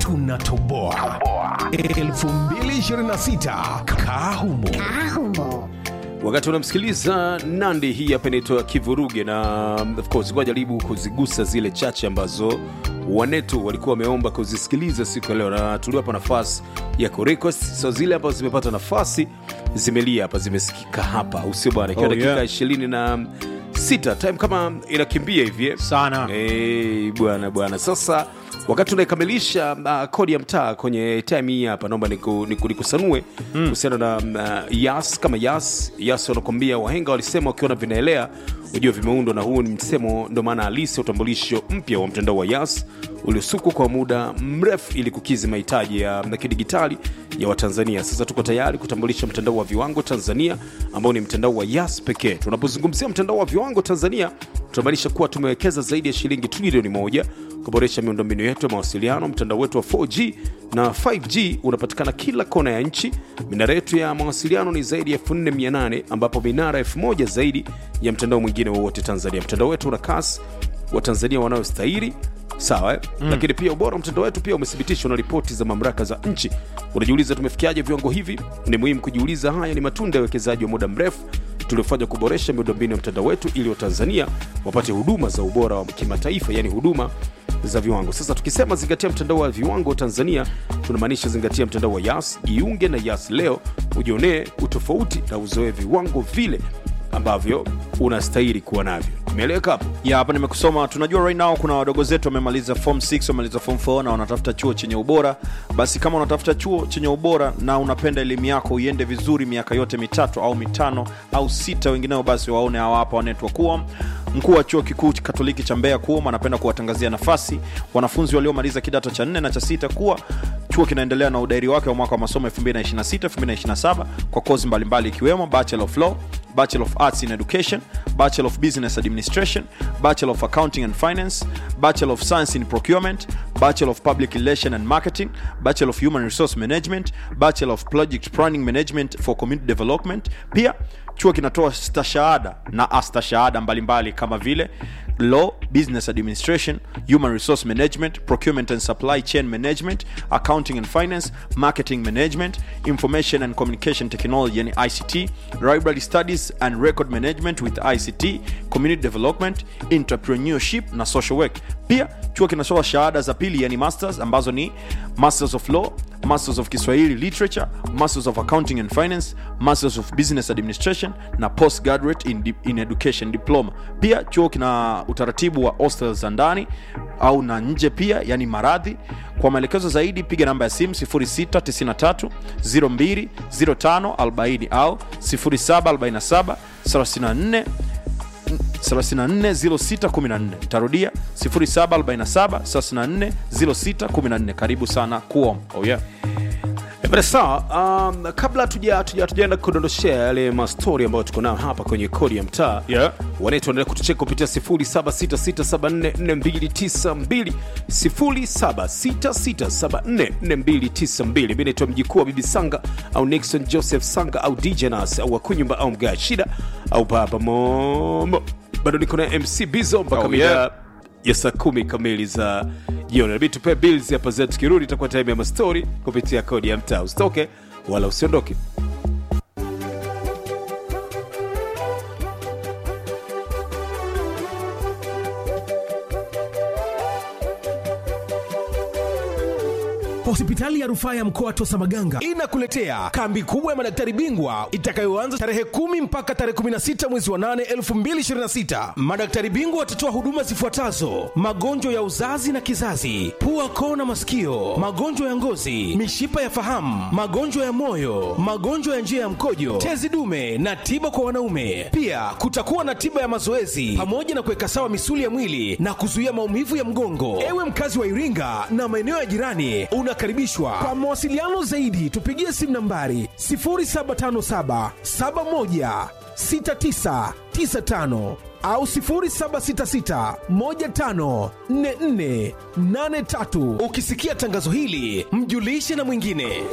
tunatoboa 2026 kahumo wakati unamsikiliza nandi hii hapa inaitwa kivuruge na of course kwa jaribu kuzigusa zile chache ambazo wanetu walikuwa wameomba kuzisikiliza siku ya leo na tuliwapa nafasi ya kurequest so zile ambazo zimepata nafasi zimelia hapa zimesikika hapa usio bwana ikiwa Oh, dakika yeah. ishirini na sita time kama inakimbia hivi eh? Sana. hey, bwana bwana sasa wakati unaikamilisha uh, kodi ya mtaa kwenye time hii hapa naomba niku- niku- nikusanue kuhusiana na uh, yas kama yas yas wanakwambia wahenga walisema wakiona vinaelea ujua vimeundwa na huu ni msemo ndo maana halisi ya utambulisho mpya wa mtandao wa yas uliosukwa kwa muda mrefu ili kukizi mahitaji ya ya kidigitali ya watanzania sasa tuko tayari kutambulisha mtandao wa viwango tanzania ambao ni mtandao wa yas pekee tunapozungumzia mtandao wa viwango tanzania tunamaanisha kuwa tumewekeza zaidi ya shilingi trilioni moja kuboresha miundombinu yetu ya mawasiliano mtandao wetu wa 4g na 5g unapatikana kila kona ya nchi minara yetu ya mawasiliano ni zaidi ya 4800 ambapo minara 1000 zaidi ya mtandao mwingine wowote tanzania mtandao wetu una kasi wa tanzania wanaostahili sawa eh? mm. lakini pia ubora wa mtandao wetu pia umethibitishwa na ripoti za mamlaka za nchi unajiuliza tumefikiaje viwango hivi ni muhimu kujiuliza haya ni matunda ya uwekezaji wa muda mrefu tuliofanya kuboresha miundombinu ya mtandao wetu ili watanzania wapate huduma za ubora wa kimataifa yani huduma za viwango sasa tukisema zingatia mtandao wa viwango tanzania tunamaanisha zingatia mtandao wa yas jiunge na yas leo ujionee utofauti na uzoe viwango vile ambavyo unastahili kuwa navyo imeeleweka hapo ya hapa nimekusoma tunajua right now kuna wadogo zetu wamemaliza form 6 wamemaliza form 4 na wanatafuta chuo chenye ubora basi kama unatafuta chuo chenye ubora na unapenda elimu yako iende vizuri miaka yote mitatu au mitano au sita wengineo basi waone hawa hapa wanetwa kuwa mkuu wa chuo kikuu katoliki cha mbeya kuom anapenda kuwatangazia nafasi wanafunzi waliomaliza kidato cha nne na cha sita kuwa chuo kinaendelea na udairi wake wa mwaka wa masomo 2026 2027 kwa kozi mbalimbali ikiwemo bachelor of law bachelor of arts in education bachelor of business administration bachelor of accounting and finance bachelor of science in procurement bachelor of public relation and marketing bachelor of human resource management bachelor of project planning management for community development pia chuo kinatoa stashahada na astashahada mbalimbali kama vile law business administration human resource management procurement and supply chain management accounting and finance marketing management information and communication technology yani ict library studies and record management with ict community development entrepreneurship na social work pia chuo kinatoa shahada za pili yani masters ambazo ni masters of law masters of kiswahili literature masters of accounting and finance masters of business administration na postgraduate in, in education diploma pia chuo kina utaratibu wa hostel za ndani au na nje pia yani maradhi kwa maelekezo zaidi piga namba ya simu 693 020540 au 0747 34 340614 tarudia 0747340614 karibu sana kuom oh yeah. Eh, bana sawa um, kabla tuja- tuja- tujaenda kudondoshea yale mastori ambayo tuko nayo hapa kwenye kodi ya mtaa Yeah. wanetu wanaendelea kutucheka kupitia 0766744292 0766744292 mi naitwa mjikuu wa bibi sanga au nixon joseph sanga au dj nas au wakunyumba au mgaa shida au baba momo bado niko na mc bizo mpaka Oh, mida yeah. ya saa kumi kamili za jioni nabidi tupee bills hapa zetu tukirudi itakuwa time ya mastori kupitia kodi ya mtaa usitoke wala usiondoke hospitali ya rufaa ya mkoa wa tosa maganga inakuletea kambi kubwa ya madaktari bingwa itakayoanza tarehe 10 mpaka tarehe 16 mwezi wa 8 2026 madaktari bingwa watatoa huduma zifuatazo magonjwa ya uzazi na kizazi pua koo na masikio magonjwa ya ngozi mishipa ya fahamu magonjwa ya moyo magonjwa ya njia ya mkojo tezi dume na tiba kwa wanaume pia kutakuwa na tiba ya mazoezi pamoja na kuweka sawa misuli ya mwili na kuzuia maumivu ya mgongo ewe mkazi wa iringa na maeneo ya jirani unakaribishwa kwa mawasiliano zaidi tupigie simu nambari 0757 71 6995 au 0766 15 44 83 ukisikia tangazo hili mjulishe na mwingine